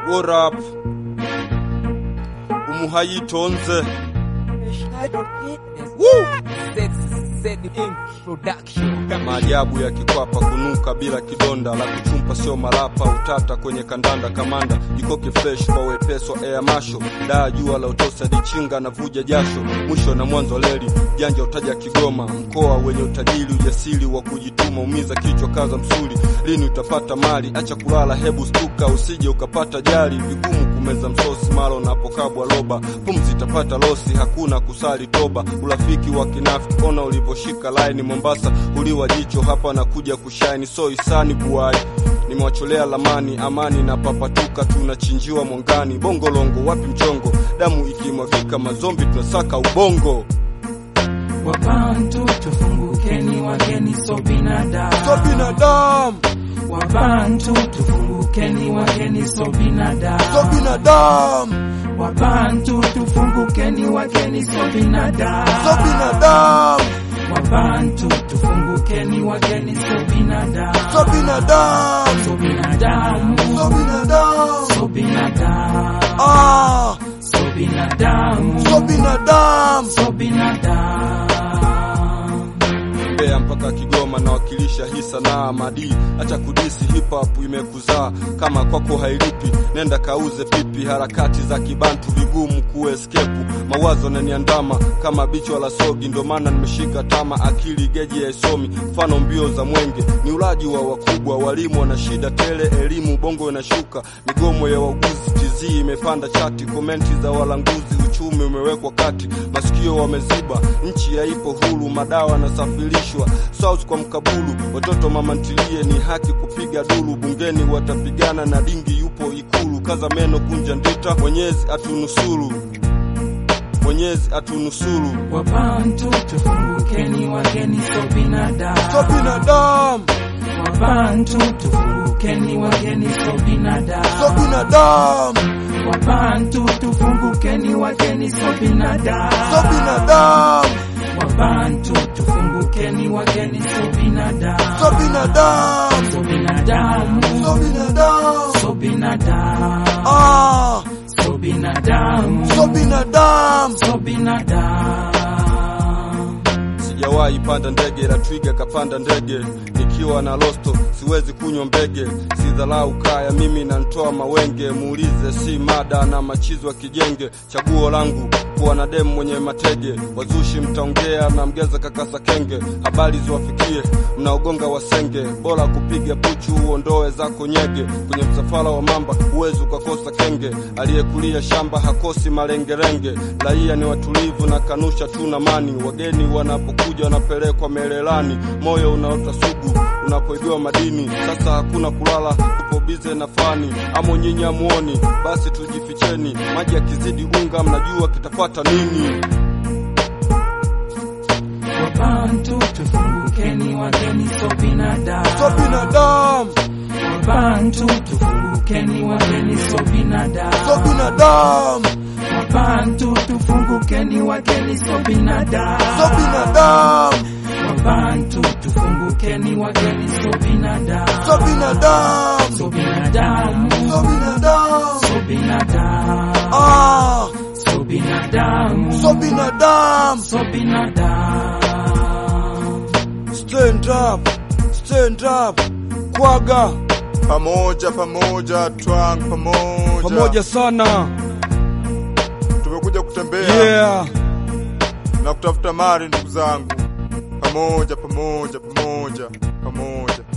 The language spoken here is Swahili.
What up? Umuhayitonze. Maajabu ya kikwapa kunuka bila kidonda la kuchumpa sio malapa utata kwenye kandanda kamanda jikoke fresh kwa wepesi wa air masho daa jua la utosa dichinga na vuja jasho mwisho na mwanzo leli janja utaja Kigoma mkoa wenye utajiri ujasiri wa kujituma umiza kichwa kaza msuli lini utapata mali acha kulala hebu stuka usije ukapata jali vigumu kumeza msosi mara unapokabwa loba pumzi itapata losi hakuna kusali toba urafiki wa kinafiki ona ulivyoshika laini Mombasa uliwa jicho hapa na kuja kushaini so isani buai nimewacholea lamani amani na papatuka tunachinjiwa mwangani bongolongo wapi mchongo damu ikimwagika mazombi tunasaka ubongo Wabantu tufungukeni, wageni so binadamu. so binadamu Wabantu tufungukeni, wageni so binadamu. so binadamu Wabantu tufungukeni, wageni so binadamu. so binadamu Wabantu tufungukeni, wageni so binadamu. so binadamu So binadamu, so binadamu so binadamu, ah so binadamu, so binadamu so binadamu. Mbeya mpaka Kigoma nawakilisha hii sanaa madi, acha kudisi hip hop imekuzaa kama kwako hailipi, nenda kauze pipi, harakati za kibantu vigumu kueskepu, mawazo naniandama kama bichwa la sogi, ndo maana nimeshika tama, akili geji haisomi, mfano mbio za mwenge ni ulaji wa wakubwa, walimu wana shida tele, elimu bongo inashuka, migomo ya wauguzi TZ imepanda chati, komenti za walanguzi, uchumi umewekwa kati, masikio wameziba, nchi haipo huru, madawa yanasafirishwa South kwa mkabulu, watoto mama ntilie, ni haki kupiga duru, bungeni watapigana na dingi yupo Ikulu, kaza meno kunja ndita, Mwenyezi atunusuru, Mwenyezi atunusuru. Wabantu tufungukeni, wageni so binadamu. So binadamu, Wabantu tufungukeni, wageni so binadamu. so binadamu, Wabantu tufungukeni, wageni so binadamu. so binadamu, Wabantu tufungukeni, wageni so binadamu. so binadamu, So binadamu, so binadamu, so binadamu, ah, so binadamu, so binadamu. so binadamu. Sijawahi panda ndege la twiga kapanda ndege, nikiwa na losto siwezi kunywa mbege, sidharau kaya mimi nantoa mawenge, muulize si mada na machizo ya kijenge, chaguo langu kuwa na demu mwenye matege, wazushi mtaongea na mgeza kakasa kenge, habari ziwafikie mnaogonga wasenge, bora kupiga puchu uondoe zako nyege, kwenye msafara wa mamba huwezi ukakosa kenge, aliyekulia shamba hakosi malengerenge, raia ni watulivu na kanusha tu na mani, wageni wanapokuja wanapelekwa melelani, moyo unaota sugu unapoibiwa madini, sasa hakuna kulala, tupo bize na fani, amo nyinyi amuoni, basi tujificheni, maji yakizidi unga, mnajua kitapata nini? Wabantu tufungukeni, wageni so binadamu. So binadamu, Wabantu tufungukeni, wageni so binadamu. so binadamu, Wabantu tufungukeni, wageni so binadamu. so binadamu, Wabantu tufungukeni, wageni so binadamu. so binadamu, So binadamu, so binadamu, so binadamu, ah, so binadamu, so binadamu. so binadamu. Stand up, stand up, kwaga pamoja pamoja twang pamoja pamoja sana, tumekuja kutembea yeah. na kutafuta mali ndugu zangu pamoja pamoja pamoja pamoja